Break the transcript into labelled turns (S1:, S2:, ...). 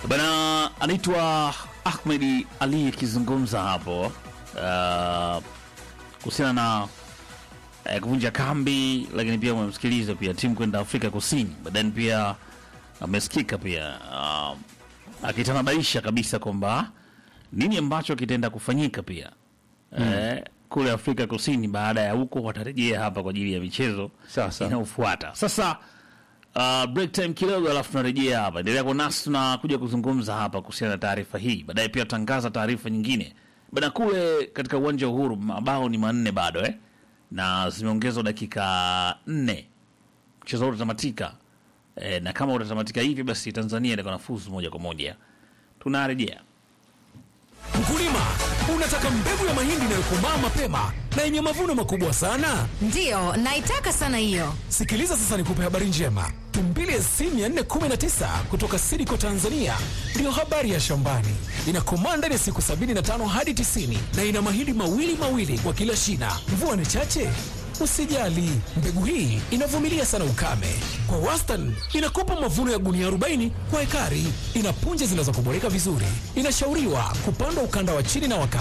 S1: Bana anaitwa Ahmed Ali akizungumza hapo uh, kuhusiana na uh, kuvunja kambi, lakini pia umemsikiliza pia timu kwenda Afrika Kusini, baadaye pia amesikika pia uh, akitanabaisha kabisa kwamba nini ambacho kitaenda kufanyika pia eh, kule Afrika Kusini. Baada ya huko watarejea hapa kwa ajili ya michezo
S2: Sasa.
S1: inayofuata. Sasa uh, break time kidogo, alafu tunarejea hapa. Endelea kwa nasi, tunakuja kuzungumza hapa kuhusiana na taarifa hii. Baadaye pia tutangaza taarifa nyingine bana. Kule katika uwanja wa Uhuru mabao ni manne bado eh, na zimeongezwa dakika nne mchezo huu utatamatika eh, na kama utatamatika hivi basi Tanzania itakuwa nafuzu moja kwa moja. Tunarejea.
S3: Mkulima, unataka mbegu ya mahindi inayokomaa mapema na yenye mavuno makubwa sana?
S4: Ndiyo, naitaka sana hiyo.
S3: Sikiliza sasa, nikupe habari njema. Tumbili SC 419 kutoka Sidiko Tanzania ndiyo habari ya shambani. Inakomaa ndani ya siku 75 hadi 90 na ina mahindi mawili mawili kwa kila shina. Mvua ni chache? Usijali, mbegu hii inavumilia sana ukame. Kwa wastani inakupa mavuno ya gunia 40 kwa ekari. Ina punje zinazokuboreka vizuri. Inashauriwa kupandwa ukanda wa chini na wakati